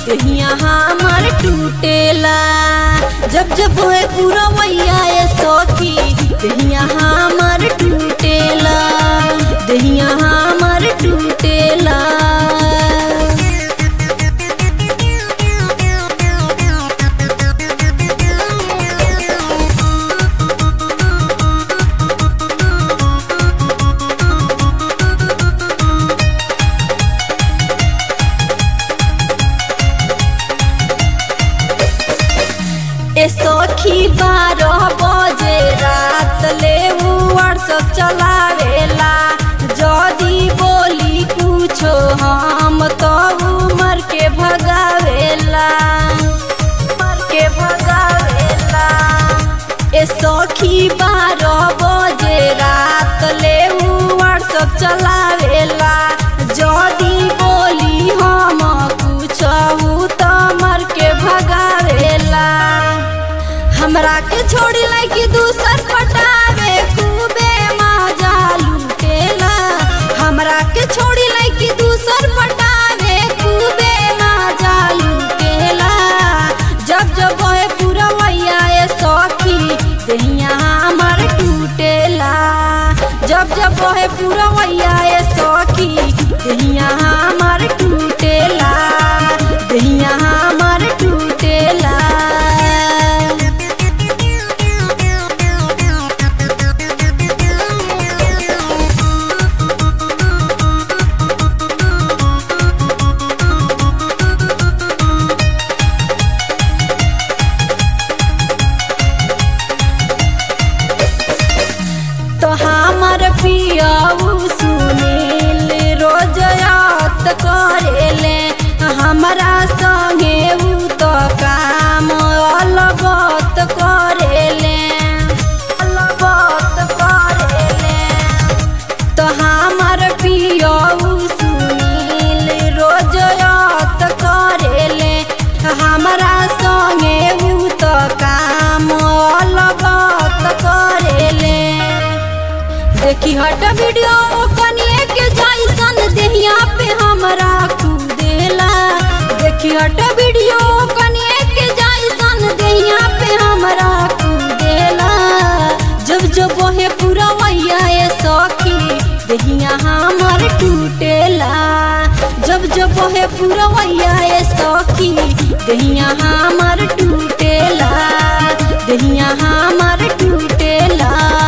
दहिया हमर टूटेला जब जब होए पूरा मैया ए सखी दहिया हमर टूटेला दहिया हमर टूटेला ए सखी बारह बजे रात ले व्हाट्सअप चलावेला जदी बोली कुछो हम तो उमर के भगावेला उमर के भगावेला ए सखी बारह बजे रात ले व्हाट्सअप चलावेला जदी बोली हम कुछो तो मर के भगावेला हमरा के छोड़ी लाइकी दूसर पटावे खूबे मजा लूटेला हमरा के छोड़ी लाइकी दूसर पटावे खूबे मजा लूटेला जब जब होए पूरा मैया ए सखी दहिया हमर टूटेला जब जब होए पूरा मैया ए सखी दहिया हमर टूटेला दहिया हमर टूटेला तो हमर पियाऊ सुनील रोज याद करेले हमरा संगे उ तो काम अलगत करेले अलगत करेले तो हमर पियाऊ सुनील रोज याद करेले हमरा संगे उ तो काम अलगत करेले देखी हट वीडियो कनिए के जैसन देहिया पे हमरा कूदेला देखी हट वीडियो कनिए के जैसन देहिया पे हमरा कूदेला जब जब वहे पूरा मैया ए सखी देहिया हमर टूटेला जब जब वहे पूरा मैया ए सखी देहिया हमर टूटेला देहिया हमर टूटेला